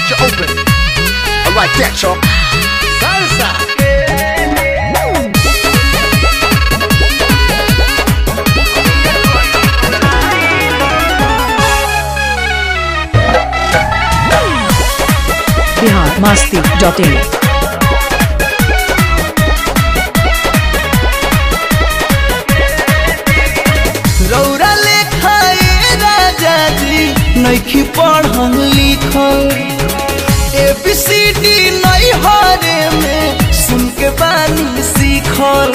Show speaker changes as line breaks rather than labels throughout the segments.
Got you open. I like that, y'all. Salsa.
Bihar Masti dot in
रौरा लेखाए राजा जी नैखी पढ़ल लिखल ए बी सी डी नहीं हरे में सुन के बानी सीखल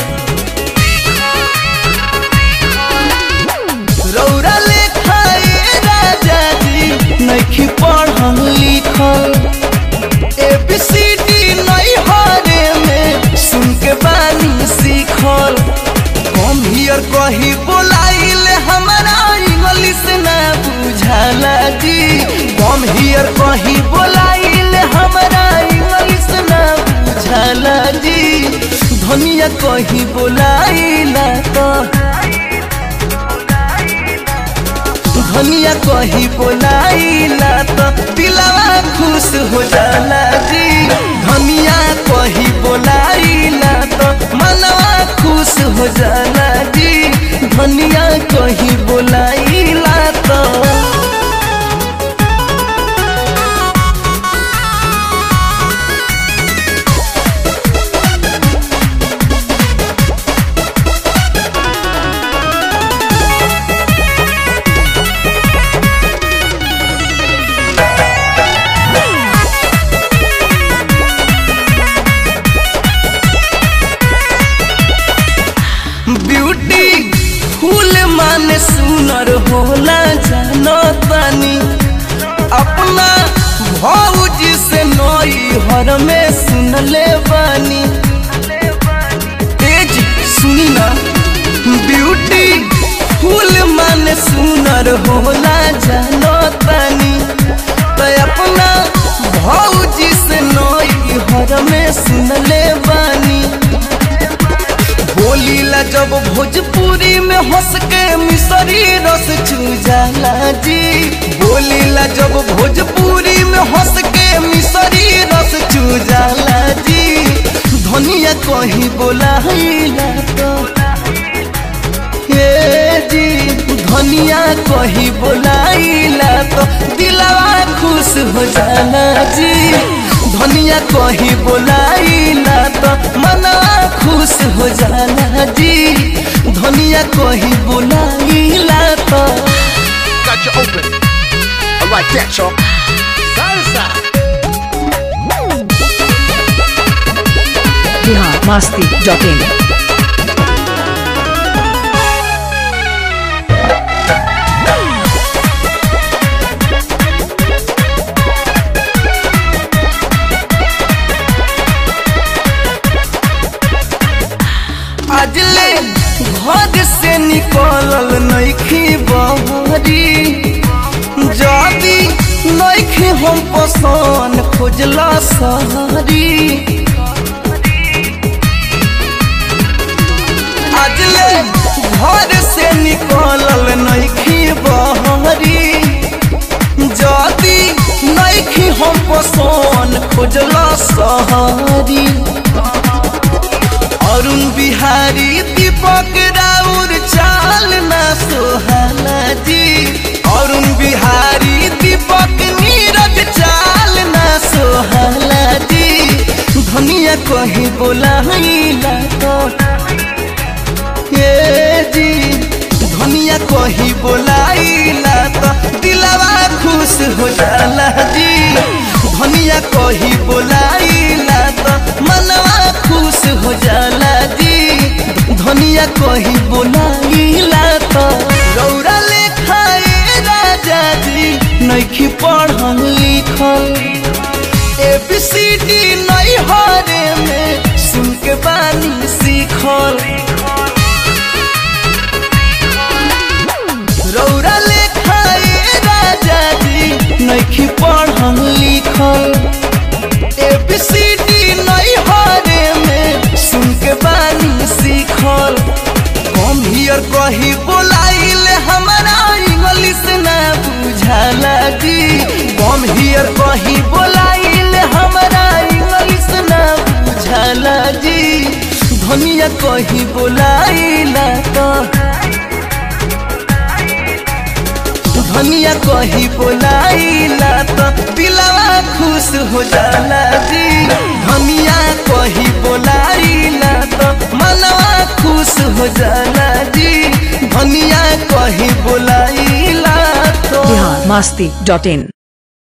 रौरा लेखाए राजा जी नैखी पढ़ल लिखल ए बी सी डी नहीं हरे में सुन के बानी सीखल हम हियर कही बोलाइल हमारा इंग्लिश ना बुझाला जी हम हियर कही बोलाइल हमारा इंग्लिश ना बुझाला जी धनिया कही बोलाइला तो धनिया कही बोलाइला तो दिलवा खुश हो जाला जी धनिया कही बोलाइला तो मनवा खुश हो जाला जी धनिया कही बोलाइला तो ब्यूटी फूल माने सुनर होला जानो तानी अपना भौजी से नई हर में सुनले बानी तेज सुनी ना ब्यूटी फूल माने सुनर होला जानो तानी तो अपना भौजी से नई हर में सुनले बानी बोलीला जब भोजपुरी में हंस के मिसरी रस चू जाला जी बोलीला जब भोजपुरी में हंस के मिसरी रस चू जाला जी धनिया कहीं बोलाइला तो हे जी धनिया कहीं बोलाइला तो दिलवा खुश हो जाला जी धनिया कहीं बोलाइला तो मनवा खुश हो जाला जी धनिया कहीं बोलाइला तो
Got you open. I like that, y'all. Salsa.
Bihar Masti dot in
अजले घर से निकलल नइखी बहरी जदी नइखी हम पसंद खोजला सहरी अजले घर से निकलल नइखी बहरी जदी नइखी हम पसंद खोजला सहरी अरुण बिहारी दीपक राउर चाल न सोहाला जी अरुण बिहारी दीपक नीरज चाल न सोहाला जी धनिया कहीं बोलाइला तो ये जी धनिया कहीं बोलाइला तो दिलवा खुश हो जाला जी धनिया कहीं बोलाइला तो मनवा खुश हो जाला जी धनिया कहीं बोलाइला तो रौरा लेखाए राजा जी नइखी पढ़ल लिखल ए बी सी डी नहीं हरे में सुन के बानी सीखल रौरा लेखाए राजा जी नइखी पढ़ल लिखल ए बी सी डी नहीं हरे में सुन के बानी सीखल हम हियर कही बोलाइल हमारा इंग्लिश ना बुझाला जी हम हियर कही बोला धनिया कहीं बोलाइला तो धनिया कहीं बोलाइला तो दिलवा खुश हो जाला जी धनिया कहीं बोलाइला तो मनवा खुश हो जाला जी धनिया कहीं बोलाइला तो
बिहार मस्ती डॉट इन